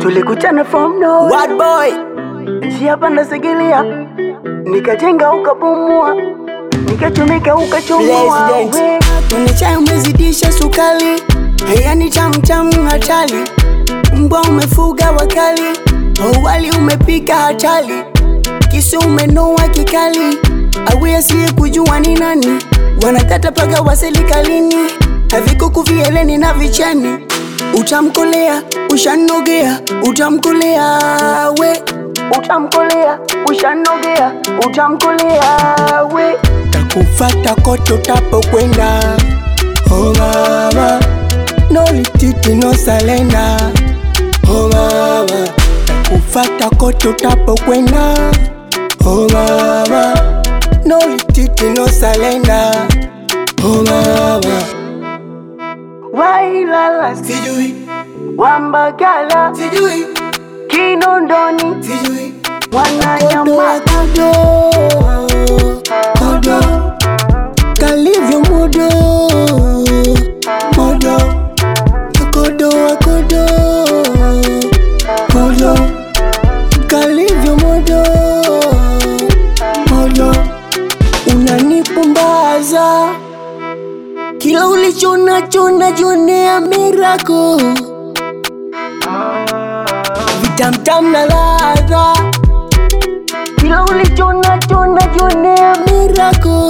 tulikutana from no What boy? njia panda segelia, nikajenga ukabomua, nikachomeka ukachomoa. President. we. Kwenye chai umezidisha sukari, yani tamtamu hatari. Mbwa umefuga wakali, wali umepika hatari. Kisu umenoa kikali, awe asiye kujua ni nani. Wanatata paka wa serikalini, havikuku vieleni na vichani. Utamkolea, ushanogea, utamkolea we Utamkolea, ushanogea, utamkolea we. takufata kote utapokwenda. Oh mama, no retreat, no surrender. Oh mama, takufata kote utapokwenda. Oh mama, no retreat, no surrender. Oh mama, Wailala sijui, Wambagala sijui, Kinondoni sijui. Kodo, Wananyama kodo, kodo, kalivyo modo, modo, kodo, kodo, kodo, kalivyo modo, modo, unanipumbaza kila ulicho nacho najionea mirako vitamtam na ladha kila ulicho nacho najionea mirako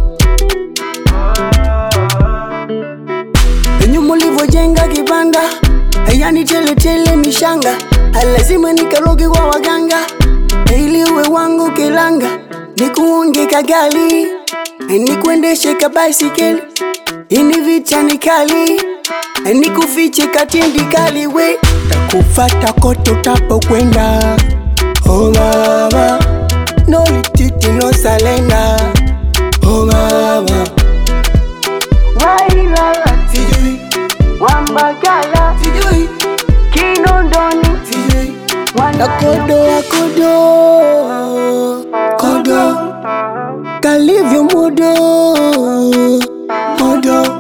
Nyuma ulivyojenga kibanda yani teletele mishanga lazima nikaroge kwa waganga ili uwe wangu kilanga nikuonge kagali nikuendeshe kabaisikeli ini vita ni kali nikufiche katindi kali we takufata kote utapokwenda oh mama no retreat no surrender oh mama Wailala sijui Wambagala sijui Kinondoni sijui Wananyama Akodo, akodo, kodo, kalivyo modo, modo,